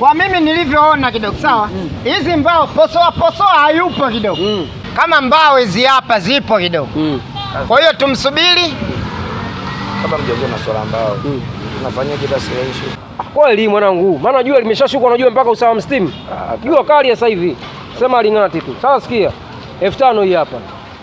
Kwa mimi nilivyoona kidogo, sawa, hizi mbao posoa posoa hayupo kidogo, Mm. kama mbao hizi hapa zipo kidogo. Mm. Kwa hiyo tumsubiri. Kama mjajua masuala ambao tunafanyaje basi ile issue. Kweli mwanangu, maana jua limeshashuka, unajua mpaka usawa mstimu. Jua kali ya sasa hivi, sema aling'ati tu. Sasa sikia, elfu tano hii hapa.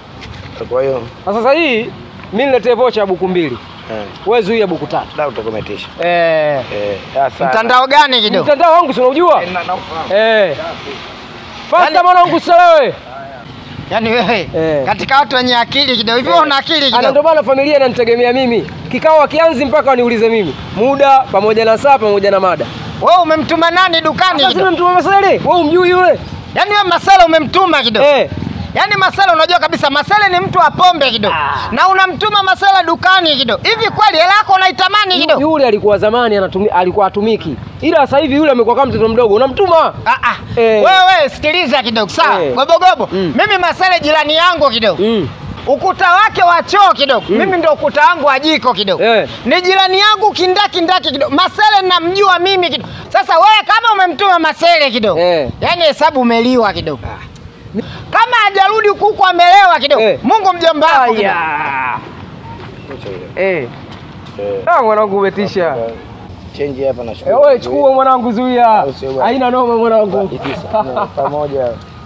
Kwa hiyo Na sasa hii mimi niletee vocha ya buku mbili, eh, wewe zuia buku tatu. da utakometisha. Eh, Eh, sasa mtandao gani kidogo? Mtandao wangu si unaujua? na na ufahamu. Eh. Fasta Yaani- mwanangu uselewe. Yaani wewe Eh. katika watu wenye akili kidogo, hivi wewe una akili Ana kidogo? ndio maana familia inanitegemea mimi. Kikao kianzi mpaka waniulize mimi. Muda pamoja na saa pamoja na mada. Wewe umemtuma nani dukani Sasa kidogo? mtuma Masele, wewe umjui yule? Yaani wewe Masela umemtuma kidogo? Eh. Yaani Masela unajua kabisa Masela ni mtu wa pombe kidogo. Na unamtuma Masela dukani kidogo. Hivi kweli hela yako unaitamani kidogo? Yule alikuwa zamani anatumi, alikuwa atumiki. Ila sasa hivi yule amekuwa kama mtoto mdogo. Unamtuma? Ah ah. Eh. Wewe sikiliza kidogo sawa. Eh. Gobogobo. Mm. Mimi Masela jirani yangu kidogo. Mm. Ukuta wake wa choo kidogo. Mimi ndo ukuta wangu wa jiko kidogo. Eh. Ni jirani yangu kindaki ndaki kidogo. Masele namjua mimi kidogo. Sasa wewe kama umemtuma Masele kidogo. Eh. Yaani hesabu umeliwa kidogo. Kama hajarudi huku amelewa kidogo. Eh. Mungu mjomba wako. kidogo. Aya. Kucha ile. Eh. Eh. Ah, mwanangu umetisha. Change hapa na Eh, shukuru. wewe chukua mwanangu zuia. Au sio bwana? Haina noma mwanangu. pamoja.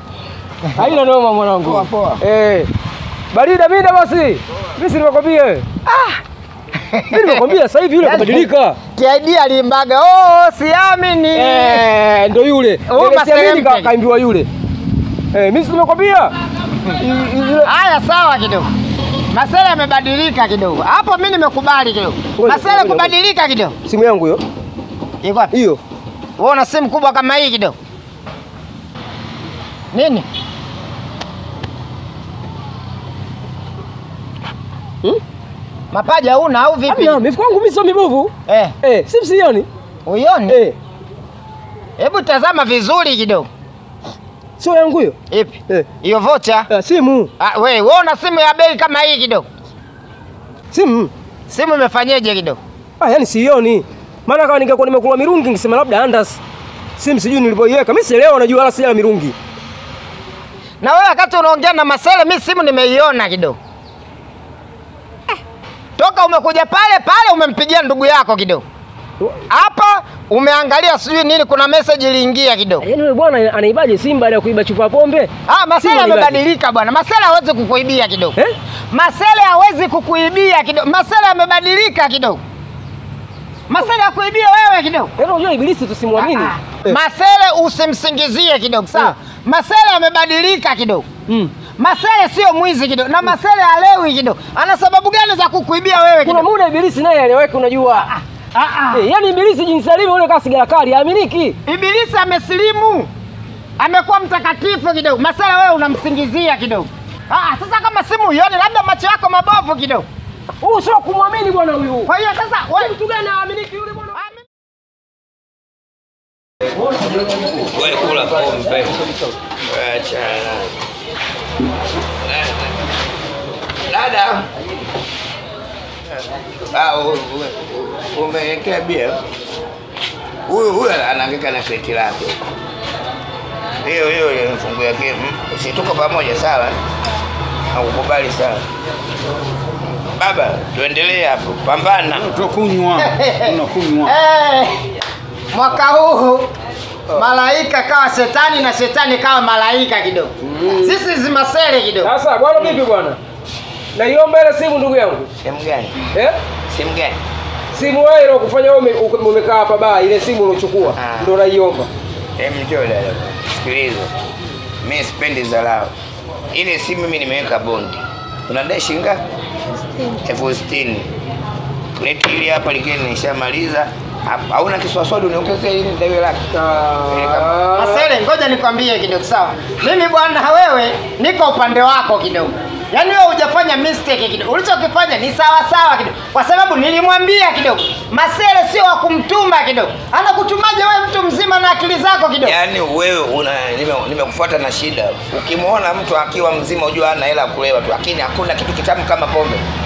Haina noma mwanangu. Poa, poa. Eh. Barida mida basi. Mimi si nimekwambia. Ah. Mimi nimekwambia sasa hivi yule Yaani- kabadilika. TID alimbaga. Oh, siamini. Eh, ndo yule. Huyu Ile Masele siamini ka- mpya. kaimbiwa yule. Eh, mimi si nimekwambia. I- i- yule- Haya sawa kidogo. Masele amebadilika kidogo. Hapo mimi nimekubali kidogo. Ngoja, Masele ngoja, kubadilika kidogo. Simu yangu hiyo. Iko wapi? Hiyo. Wewe una simu kubwa kama hii kidogo. Nini? Hmm? Mapaja una au vipi? Hamna, mifuko yangu mimi sio mibovu. Eh, Eh, simu sioni. uioni? Eh, Hebu tazama vizuri kidogo. sio yangu hiyo. Ipi? Eh, Hiyo vocha? eh, simu. Ah, we, wewe una simu ya bei kama hii kidogo. Simu. Simu imefanyeje kidogo? Ah, yani sioni. Maana kama ningekuwa nimekula mirungi ningesema labda andas. Simu sijui nilipoiweka. Mimi sielewa najua wala sijala mirungi. Na wewe wakati unaongea na Masele, mimi simu nimeiona kidogo. Eh, Toka umekuja pale pale umempigia ndugu yako kidogo. Hapa umeangalia sijui nini, kuna message iliingia kidogo. Yaani yule bwana anaibaje simu baada ya kuiba chupa ya pombe? Ah, Masele Simu ilibaje? amebadilika bwana. Masele hawezi kukuibia kidogo. Eh? Masele hawezi kukuibia kidogo. Masele amebadilika kidogo. Masele akuibia wewe kidogo. Yaani unajua ibilisi tusimwamini. Ah, Eh. Masele usimsingizie kidogo, sawa? Eh. Masele amebadilika kidogo. Mm. Masele sio mwizi kidogo, na Masele halewi kidogo. Ana sababu gani za kukuibia wewe Kuna kidogo? muda ibilisi naye aliweka unajua. Ah, ah. Eh, yaani ibilisi jinsi alivyo yule kama sigara kali, haaminiki. Ibilisi amesilimu, amekuwa mtakatifu kidogo. Masele wewe unamsingizia kidogo. Ah, sasa kama simu uione, labda macho yako mabovu kidogo. Huyu sio kumwamini bwana huyu. Kwa hiyo sasa wewe Mtu gani haaminiki yule bwana? Wewe kula pombe. Acha. Dada. Ah, u- u- umewekea bia. Huyu huyu anaangika na seti lake. Hiyo hiyo hiyo mfungu yake. mm, Usituko pamoja sawa? Nakukubali sana. Baba, tuendelee hapo. Pambana. Tunakunywa, tunakunywa. Eh, mwaka huu malaika kawa shetani na shetani kawa malaika kidogo. Sisi zimasele kidogo. Sasa bwana vipi bwana? Naiomba ile simu ndugu yangu. Sehemu gani? Eh? Sehemu gani? Simu wewe ile kufanya wewe ume- ume- umekaa hapa baa ile simu ulochukua Ah. ndio naiomba. Hem, njoo dada, sikiliza, mi sipendi dharau. Ile simu mimi nimeweka bondi, unadai shilingi ngapi? elfu sitini. Leti hili hapa likiwa nishamaliza hapa, hauna kiswaswadi uniongezee ili nidaiwe laki. Ah. Masele, ngoja nikwambie kidogo sawa. Mimi bwana, wewe niko upande wako kidogo. Yaani wewe hujafanya mistake kidogo. Ulichokifanya ni sawa sawa kidogo. Kwa sababu nilimwambia kidogo. Masele sio wa kumtuma kidogo. Anakutumaje wewe mtu mzima na akili zako kidogo? Yaani wewe una nime- nimekufuata na shida. Ukimwona mtu akiwa mzima ujua hana hela ya kulewa tu, lakini hakuna kitu kitamu kama pombe.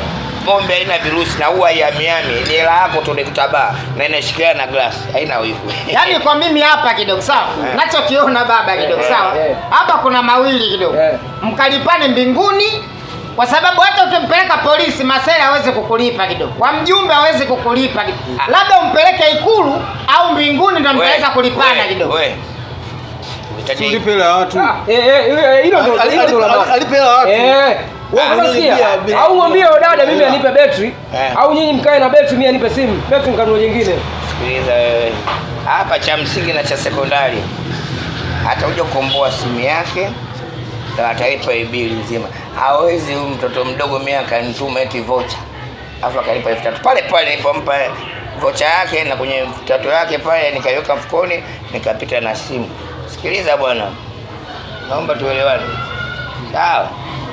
pombe haina virusi na huwa haiamiami ni hela yako tu nikutabaa na inashikiana na glasi haina wivu yaani kwa mimi hapa kidogo sawa Eh. nachokiona baba kidogo Eh, sawa eh. hapa kuna mawili kidogo Eh. mkalipane mbinguni kwa sababu hata ukimpeleka polisi masela hawezi kukulipa kidogo kwa mjumbe hawezi kukulipa kidogo Ah. labda umpeleke ikulu au mbinguni ndo We, mtaweza kulipana we, kidogo we. Uhitaji- Ulipe hela ya watu. Ah, eh, eh, eh, hilo ndo Ali- hilo ndo la ali- maana. alipe hela watu. Eh, wewe Ah, unasikia? bila- bila- Au mwambie wewe dada mimi bila. anipe betri Eh. au nyinyi mkae na betri mimi anipe simu. Betri nikanunue nyingine. Sikiliza wewe, hapa cha msingi na cha sekondari, atakuja kukomboa simu yake na atalipa hii bili nzima. Hawezi huyu mtoto mdogo mimi akanituma eti vocha afu akalipa elfu tatu pale pale nilipompa vocha yake na kwenye tatu yake pale nikaiweka mfukoni nikapita na simu. Sikiliza bwana, naomba tuelewane, sawa?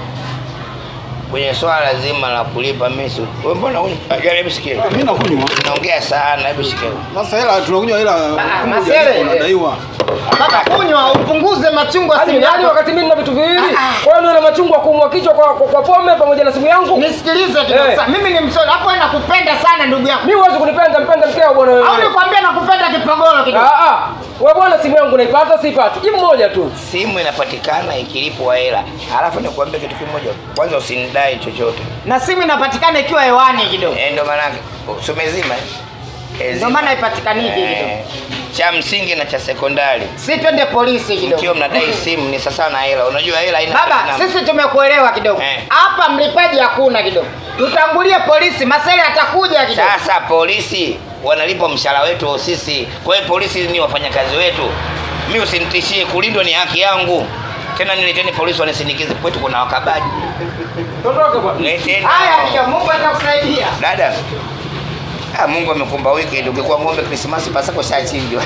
Kwenye swala zima la kulipa mimi, si- wewe mbona huni- hebu sikia, Mimi nakunywa. naongea sana, hebu sikia. Sasa hela tunakunywa hela Ah, moja Masele. ndipo unadaiwa. baba kunywa upunguze machungu ya Yaani simu yaani yako wakati mimi nina vitu viwili. Ah, ah. Kwa hiyo niwe na machungwa kuumwa kichwa kwa, kwa, kwa pombe pamoja na simu yangu. nisikilize kidogo Eh. sawa. mimi ni msoni hapo wewe nakupenda sana ndugu yangu Mimi huwezi kunipenda mpenda mkeo bwana wewe. au nikwambia nakupenda kipogoro kidogo Ah ah. Wewe bwana simu yangu naipata sipati. Jibu moja tu. simu inapatikana ikilipwa hela. Alafu nikuambia kitu kimoja, kwanza usinidai chochote. na simu inapatikana ikiwa hewani kidogo Eh, ndio maana sumezima ndio maana ipatikaniki kidogo cha msingi na cha sekondari. si twende polisi kidogo Mkiwa mnadai simu ni sasa na hela. Unajua hela haina baba namna. sisi tumekuelewa kidogo Eh. hapa mlipaji hakuna kidogo tutangulie polisi masele atakuja kidogo Sasa polisi wanalipa mshahara wetu sisi, kwa hiyo polisi ni wafanyakazi wetu. Mi usinitishie, kulindwa ni haki yangu. Tena nileteni polisi wanisindikize, kwetu kuna wakabaji. Tondoka bwana. Leteni haya hao. ndio mungu atakusaidia Dada, ah, Mungu amekumba weekend. Ungekuwa ng'ombe Krismasi pasako shachinjwa.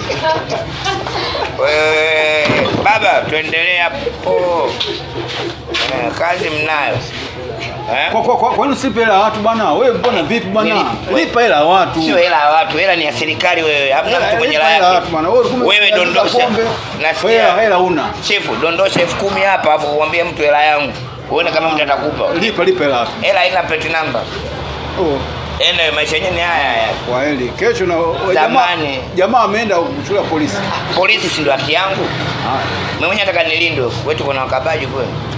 Wewe baba, tuendelee hapo. Eh, kazi mnayo eh? Kwa kwa kwa kwa nini usipe hela ya watu bwana? Wewe mbona vipi bwana? Nilipe. Lipa hela ya watu. Sio hela ya watu, hela ni ya serikali. Wewe hamna Hela- mtu mwenye lipa hela hela ya watu yake. bwana. Wewe ulikuwa Wewe umeagiza dondosha, pombe. nasikia. Wewe hela hela una. Chifu, dondosha elfu kumi hapa, afu umwambie mtu hela yangu, uone kama mtu atakupa. Lipa lipa hela ya watu. Hela haina plate number. Oh, Ene, maisha yenyewe ni haya haya. kwa heli. Kesho na we- jamaa Zamani. jamaa ameenda kuchukua polisi. Polisi si ndio haki yangu? Haya. Mimi mwenyewe nataka nilindwe. Wetu kuna wakabaji kweli.